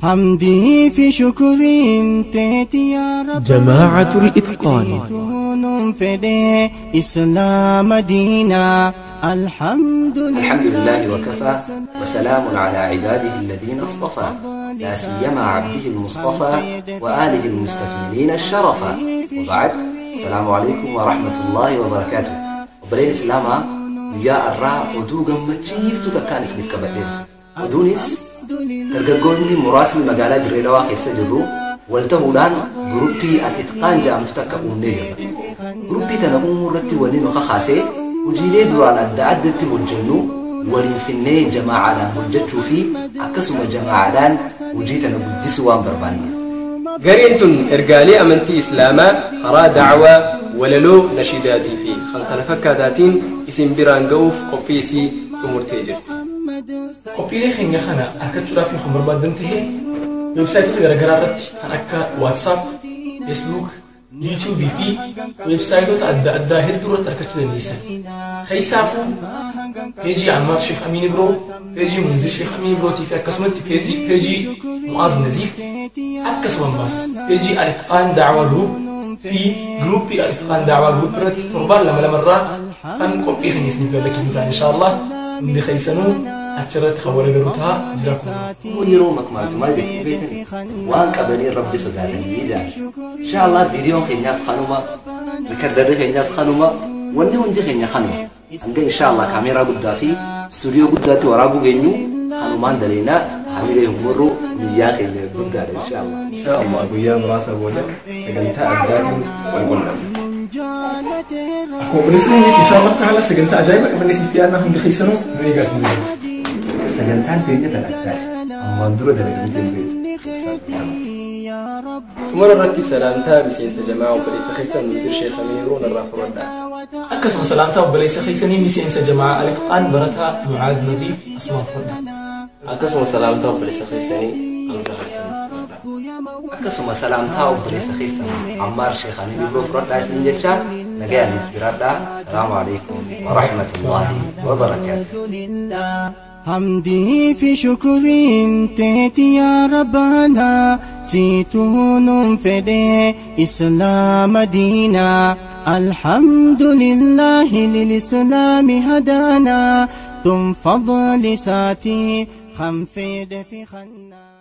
حمدي في شكر تيتي يا رب جماعة الإتقان زيتون فدي إسلام دينا الحمد لله الحمد لله وكفى وسلام على عباده الذين اصطفى لا سيما عبده المصطفى وآله المستكملين الشرفا وبعد السلام عليكم ورحمة الله وبركاته وبلين إسلاما يا الراء ودو قمتشيف تتكان اسمك كبدين ودونس dargaggoonni muraasni magaalaa dirree dhawaa keessa jirru wal ta'uudhaan guruppii al-itqaan jedhamtu takka uumnee jirra. Guruppii tana uumuu irratti wanni nu kakaasee hojiilee duraan adda addatti hojjennu waliin finnee jamaa'aadhaan hojjechuu fi akkasuma jamaa'aadhaan hojii tana guddisuu waan barbaanne. Gareen tun ergaalee amantii Islaamaa karaa dacwaa walaloo nashiidaatii fi kan kana fakkaataatiin isin biraan ga'uuf qophii isii xumurtee jirti. Qophiilee keenya kana argachuudhaaf kan barbaadan ta'e weebsaayitoota garaagaraa irratti kan akka WhatsApp, Facebook, YouTube fi weebsaayitoota adda addaa hedduu irratti argachuu dandeessan. Keessaafuu peejii Ammaar Sheekh Amiin Biroo, peejii Munzir Sheekh Amiin Birootii fi akkasumatti peejii peejii Mu'aaz Naziif akkasumas peejii Al-Itqaan Daawaa Group fi giruuppii Al-Itqaan Daawaa Group irratti torbaan lama lamarraa kan qophii keenya isiniif gaggeessinu ta'a inshaallah hundi keessanuu achirratti kan wal agarru ta'a jiraatu. Kun yeroo makmaaltu maal jettee beektan waan qabanii rabbi sodaatanii jaan. Inshaallah viidiyoon keenyaas kanuma, rikardarri keenyaas kanuma, wanni hundi keenya kanuma. Hanga inshaallah kaameeraa guddaa fi istuudiyoo guddaatti waraabuu geenyu kanumaan daleenaa hamilee humurru biyyaa keenya guddaadha inshaallah. Inshaallah guyyaa muraasa booda sagantaa addaatiin wal qunnamna. Akkuma bilisni inshaallah ta'ala sagantaa ajaa'iba qabanne sitti yaadna hundi keessanuu nu eegas ni Sagantaan keenya tan addaati. Ammaan dura dalagamtee hin beektu. Xumura irratti sagantaa miseensa jamaa obboleessa keessan Munzir Sheekh Amiin Biroo narraa fudhadhaa. akkasuma salaamtaa obboleessa keessanii miseensa jamaa Al-Itqaan barataa Mucaad Nadiif asumaan fudhadha. Akkasuma salaamtaa obboleessa keessanii Hamza Hassan fudhadhaa. Akkasuma salaamtaa obboleessa keessan Ammaar Sheekhaanii Bibroo fudhadhaa isiniin jecha nagayaan itti jiraadhaa. Salaamu alaikum wa rahmatullahi wa barakaatuh. حمدي في شكر تيتي يا ربنا زيتون فدي إسلام دينا الحمد لله للإسلام هدانا تم فضل ساتي خم في خنا